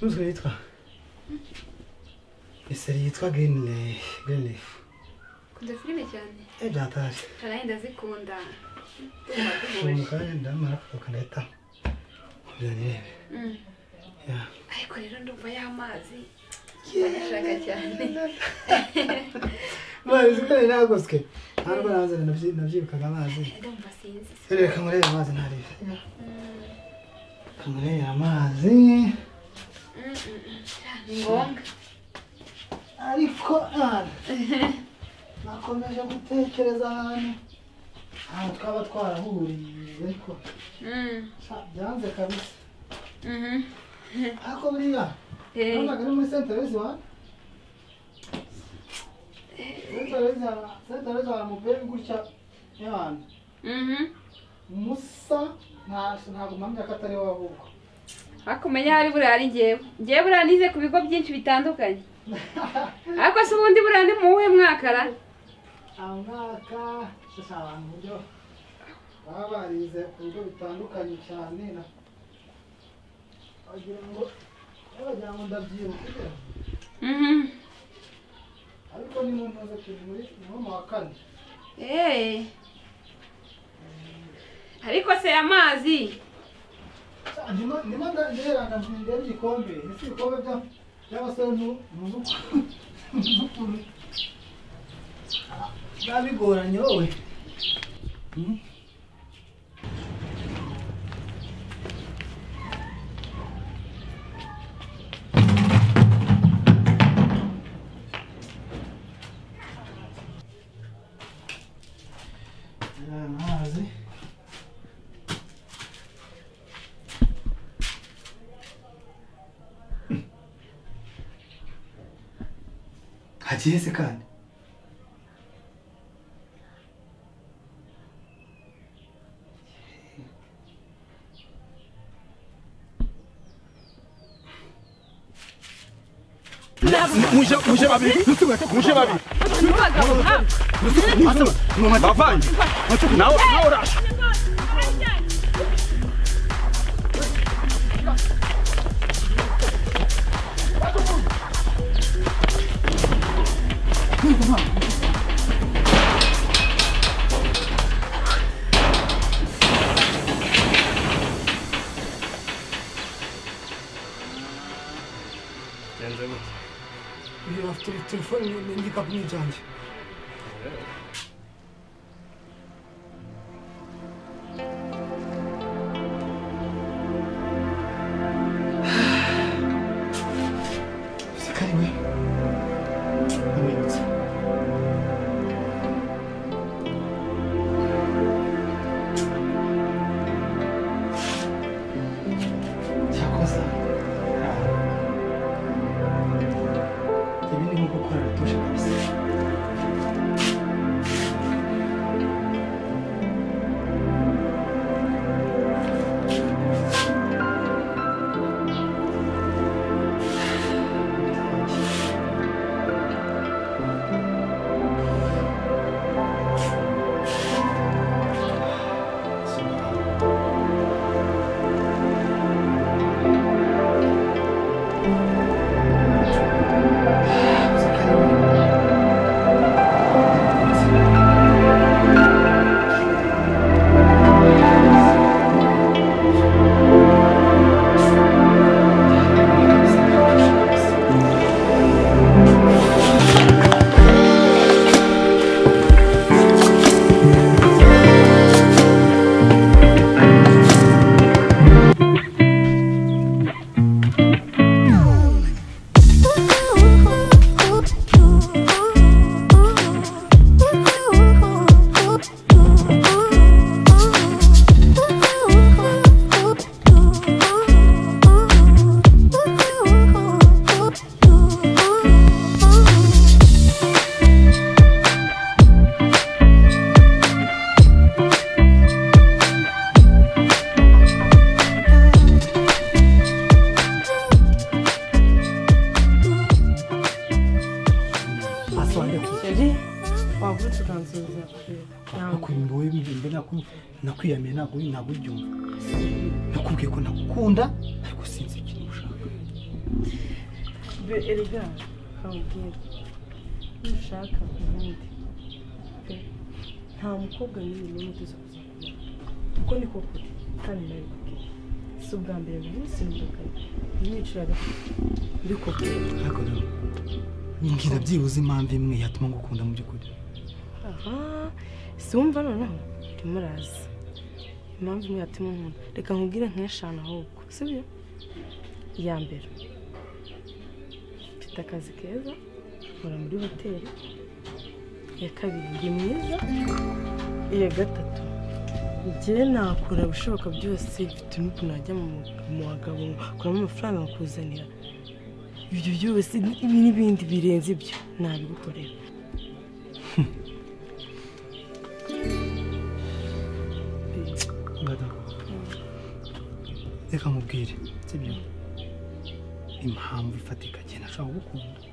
nuzwe yitwa iseri yitwa girini refu girini refu Ukunda filime cyane ebyiri byatashye karaye ndazikunda ubu kanya ndamara kuvuka ndahita nkubwira nirebe Mm. ya ariko rero ndumva y'amazi ndayashaka cyane amazi kandi nagoswe ntabwo naza nabyi- nabyirukaga amazi ndumva sinzi reka nkurebe amazi ntarebe Mm, nkurebe amazi mm, mm, mm. ni ngombwa ariko nara nakomeje gutekereza ahantu ahantu twaba twarahuriye ariko Mm, sha, byanze kabisa mhm. ariko buriya Eh, nabonaga ari muri senta rezi wani senta rezi wa senta rezi wa mubere gutya y'abantu mhm. musa nta- ntabwo mpamya ko atari wowe ahubwo ariko umenya hari buriya ari njyewe njyewe buriya nize ku bigo byinshi bitandukanye ariko se ubundi buriya ni mu wuhe mwaka ra aho mwaka gusa abantu uburyo baba barize ku bigo bitandukanye cyane na wagira ngo wagira ngo ndabyibuka Mhm. ariko ni mu ntuze turi muri ni wo mu wa kane Eh. ariko se amazi Sa- ndimo ndimo nda- nderana ndeba igikombe ese ibikombe bya by'abasore nu- nuzukuru nuzukuru Ah, biba bigoranye wowe Hmm? Ah, Amazi hagiye se kandi muje muje babiri muje babiri bavanye nawe nawe urasha uyu afite telefone ni- n'igikapu ni ibyanjye gusa kari we amwibutsa cyakoze ah. ibi ni nko gukora rutuje kabisa Chérie, wavutse ukansubiza ntabwo nakwimba wowe mbe naku- nakwiyamiye ntabwo ntabwo ujya umva nakubwiye ko nagukunda ariko sinzi ikintu ushaka be erega nkababwira nushaka ubundi pe, nta mukobwa n'uyu n'umwe uteze kuza kubona kuko ni koko kandi nawe bakeye si ubwa mbere mu minsi n'ubwa kabiri ntiyiciraga ariko ariko rero mbwira byibuze impamvu imwe yatuma ngukunda mu by'ukuri aha si wumva noneho urimo uraza impamvu imwe yatuma nkunda reka nkubwire nk'eshanu ahubwo si byo iya mbere mfite akazi keza nkora muri hoteli iya kabiri ndi mwiza iya gatatu njyewe nakora ibishoboka byose mfite n'ukuntu najya mu- mu bagabo nkuramo amafaranga nkakuzanira ibyo byose n'ibi n'ibindi birenze ibyo nabigukorera Dada, reka nkubwire sibyo impamvu ifatika cyane ashobora kugukunda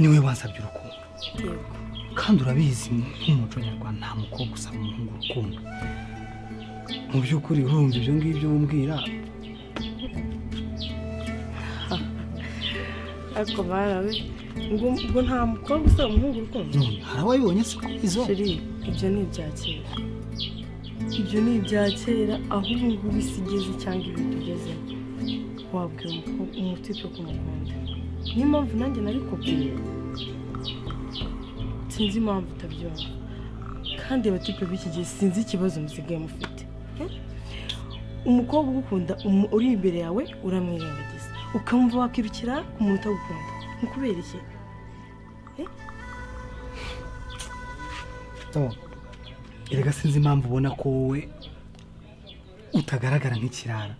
niwe wasabye urukundo yego kandi urabizi nk'umuco nyarwanda nta mukobwa usaba umuhungu urukundo mu by'ukuri urumva ibyo ngibyo umbwira ariko barawe ngo ngo nta mukobwa usaba umuhungu urukundo none hari ababibonye se ku izo sheri ibyo ni ibya kera ibyo ni ibya kera aho ubu ngubu isi igeze cyangwa ibihe tugezemo wabwira umuko- umutipe ku mukunda niyo mpamvu nanjye nabikubwiye sinzi impamvu utabyumva kandi abatipe b'iki gihe sinzi ikibazo musigaye mufite eh? umukobwa ugukunda umu- uri imbere yawe uramwirengagiza ukamva wakirukira ku muntu utagukunda ni kubera iki erega sinzi impamvu ubona ko wowe utagaragara nk'ikirara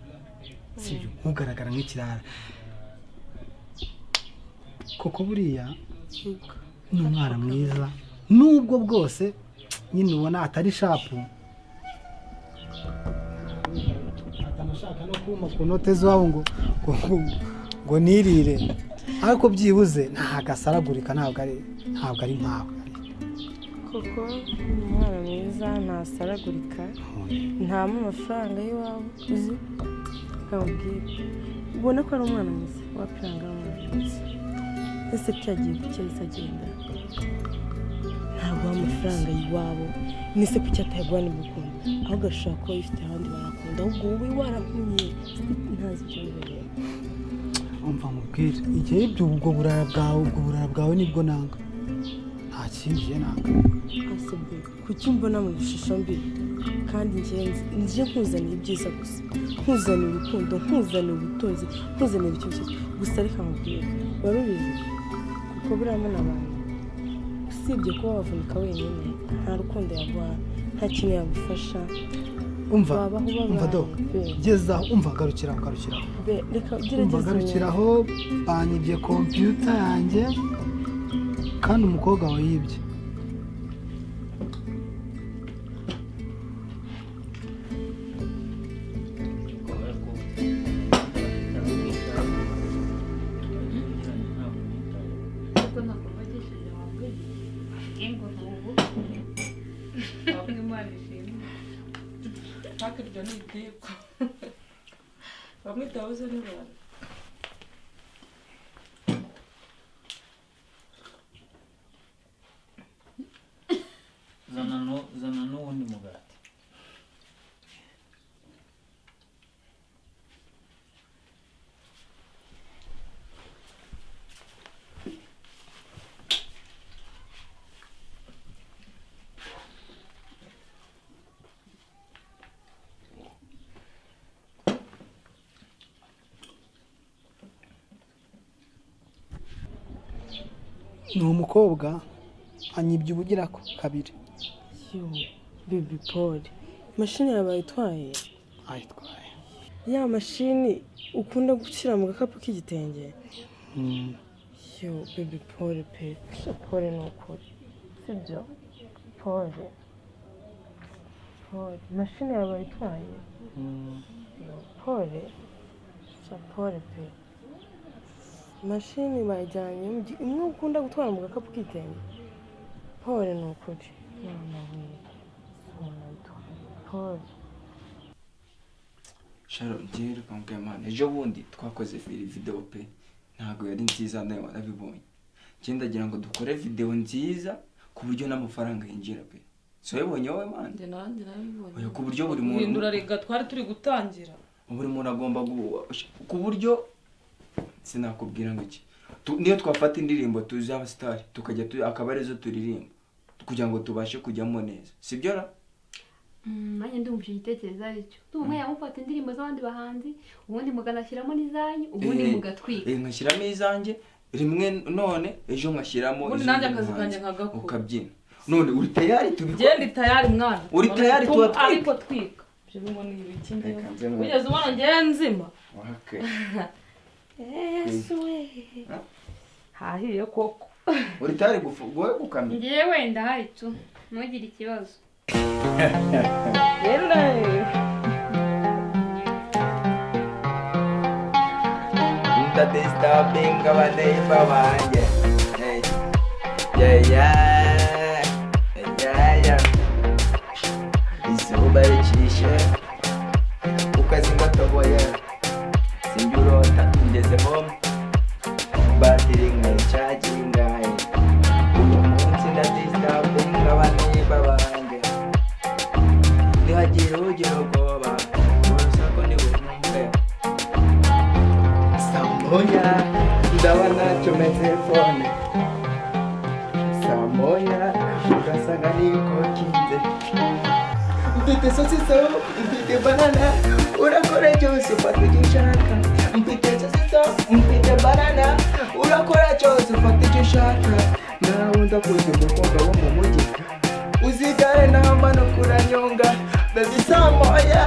sibyo ugaragara nk'ikirara kuko buriya ni umwana mwiza nubwo bwose nyine ubona atari shapu atanashaka no kuma ku note z'iwabo ngo ngo ngo- ngo nirire ariko byibuze ntabwo asaragurika ntabwo ari ntabwo ari nkawe kuko ni umwana mwiza ntasaragurika ntamo amafaranga y'iwabo uzi nkamubwira ubona ko ari umwana mwiza wapiranga ari umwana mwiza ese ko yagiye ku cyahise agenda ntaguha amafaranga y'iwabo nise ku cyata yaguhana imukunda ahubwo ashobora kuba yifite abandi barakunda ahubwo wowe warampumye ntazi ibyo bibereye umva nkubwire igihe ibyo ubwo burara bwawe ubwo burara bwawe nibwo nanga nta kindi je nanga asabwe kuki mbona mu ishusho mbi kandi ngenzi nje nkuzaniye ibyiza gusa nkuzaniye urukundo nkuzaniye ubutunzi nkuzaniye ibyo byose gusa reka nkubwire wari ubizi kuko buriya mbona abantu usibye kuba wavunika wenyine nta rukundo yaguha nta kintu yagufasha umva Wabaho ubabaye, umva do pe. gezaho umva garukira aho, garukira aho. Be- reka umva gerageza garukira aho banyibye kompiyuta yanjye kandi umukobwa wawe yibye hakurya ni ibyibwa bamwe tubabuze n'abantu zana nu- zana n'uwundi mugati ni umukobwa anyibye ubugira ko kabiri yo bebi poli mashini yabaye itwaye ayitwaye ya mashini ukunda gushyira mu gakapu k'igitenge Mm. yo bebi pole pe pole ni ukuri sibyo pole pole mashini yabaye itwaye Yo, pole sha pole pe mashini bayijyanye mu gi- imwe ukunda gutwara mu gakapu k'igitenge pole ni ukuri none we none itwaye pole sharo njyewe reka mbwira imana ejo bundi twakoze fili videwo pe ntabwo yari nziza nawe warabibonye njyewe ndagira ngo dukore videwo nziza ku buryo n'amafaranga yinjira pe so wabibonye wowe manda njye nanjye nabibonye oya ku buryo buri muntu guhindura rega twari turi gutangira buri muntu agomba gu- ku buryo sinakubwira ngo iki Tu- niyo twafata indirimbo tuzi abasitari tukajya tu- akaba arizo turirimba kugira ngo tubashe kujyamo neza sibyo ra nanjye ndumva icyo gitekerezo ari cyo ndumva yamufata indirimbo z'abandi bahanzi ubundi muganashyiramo n'izanyu ubundi Eh, mugatwika eh, nkashyiramo izanjye rimwe none ejo nkashyiramo Ubundi izindi nanjye akazi muhanzi, kanjye nkagakora. ukabyina none uri tayari tubikora ngende tayari mwana Uri tayari tuba twika. ariko twika ibyo bimwe ni ibiki ngewe Reka nze nwe- wigeze ubona ngewe nzima wake yesu we hahiye koko uri tayari gufu- wowe gukamira ngewe ndahari tu ntugire ikibazo rero nawe ndadistabinga abaneiba banjye Hey. Yeah, yeah. Yeah, yeah. izuba ricishe ukazimotoboye sinjye urota ngeze home batiri nkaricagingaye uyu munsi ndadistabinga abaneiba banjye ntihagire ugira ubwoba urusaku ntibuhumbe saa moya ndabona cometse fone saa moya ugasanga niko kinze mfite sosiso mfite banana urakora cyose ufata icyo ushaka mfite sosiso mfite banana urakora cyose ufata icyo ushaka nawe ndakuzi gukunda wo mu mujyi uzigare nambano kuranyonga ndazi saa moya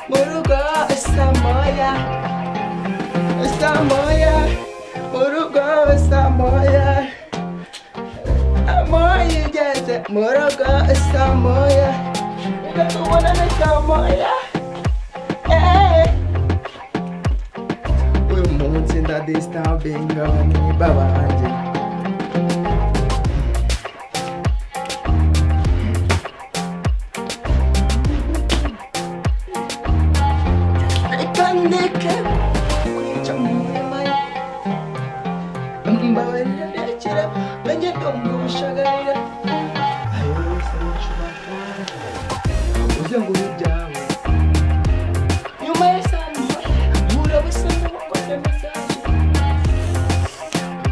mu rugo saa moya Samoya, Murugo, Samoya. Amoya ugeze Murugo, Samoya. Ndakubonana Samoya. Eh. Uyu munsi ndadisturbinga abaniba banjye. Itandike kwica mu murima ye. Mbabarira ndekera nanjye ndamugushagarira ayo yose nshobora kuba uze ngo ube ibyawe nyuma ya saa moya mpura busa n'ubukora mesaje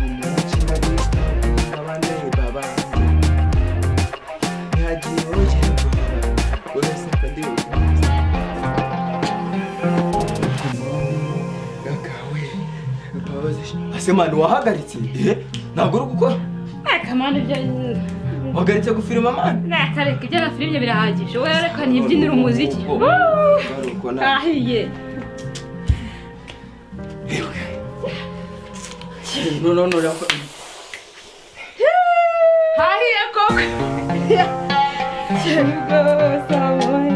umukina w'isi n'abandi babandi ntihagiye ugira ubwoba uretse ko ndi ubukunzi gakawe ase mani wahagaritse eh ntabwo uri gukora akamana ibyo wahagaritse gufirima mani nakareka ibyo na filime birahagije wowe reka ntibyinire umuziki garuko nawe ahiye no no no rako hahiye koko Here we go, someone.